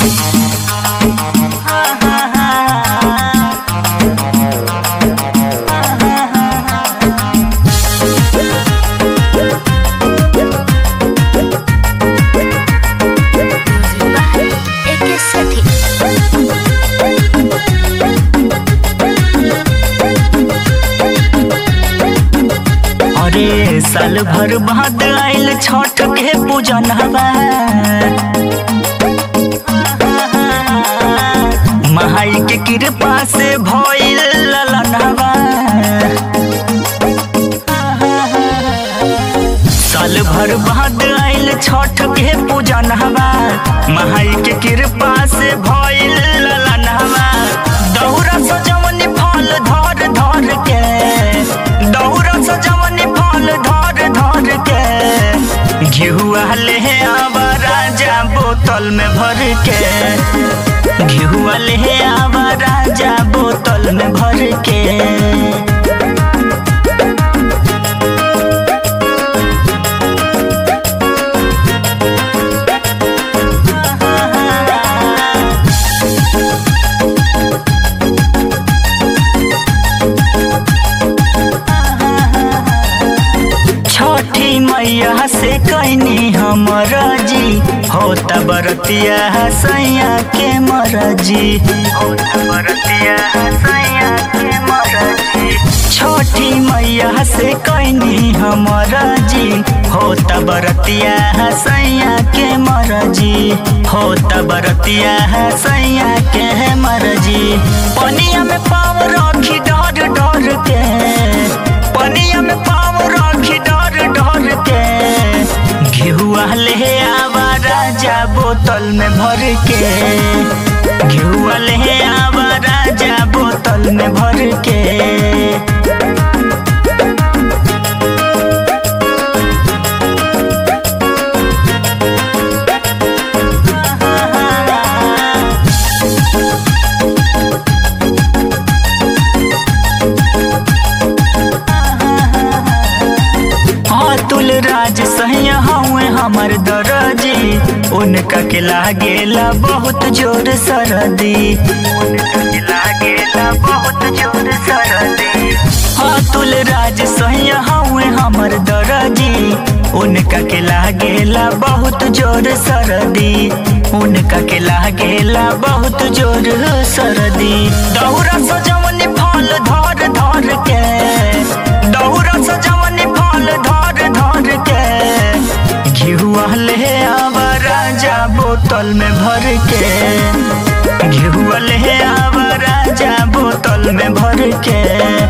एके सठी अरे साल भर बाद आइल छठ के पूजन हवा महाई के कृपा से भइल ललन हवा साल भर बाद आइल छठ के पूजन हवा महाई के कृपा से भइल ललन हवा दौरा सजवनी फल धर धर के दौरा सजवनी फल धर धर के घिहुआ ले आवा राजा बोतल में भर के घिहुआ ले आवा राजा बोतल में भर के छठी मैया से कैनी हमर जी होता बरतिया सैया के मरजी होता बरतिया सैया के मरजी छठी मैया से कैनी हमर जी होता बरतिया सैया के मरजी होता बरतिया सैया के मरजी पनिया में पाव रखी डर डर के पनिया में पाव रखी डर डर के घिहुआ ले आवा राजा बोतल में भर के घिहुआ ले आवा राजा बोतल में भर के अतुल राज सहिया हवे हमर दरजी उनका के लागेला बहुत जोर सरदी उनका के लागेला बहुत जोर सरदी अतुल राज सहिया हवे हमर दरजी उनका के लागेला बहुत जोर सरदी उनका के लागेला बहुत जोर सरदी दौरा सजवनी फल धर धर के दौरा सजवनी फल धर धर के घिहुआ ले आवा राजा बोतल में भर के घिहुआ ले आवा राजा बोतल में भर के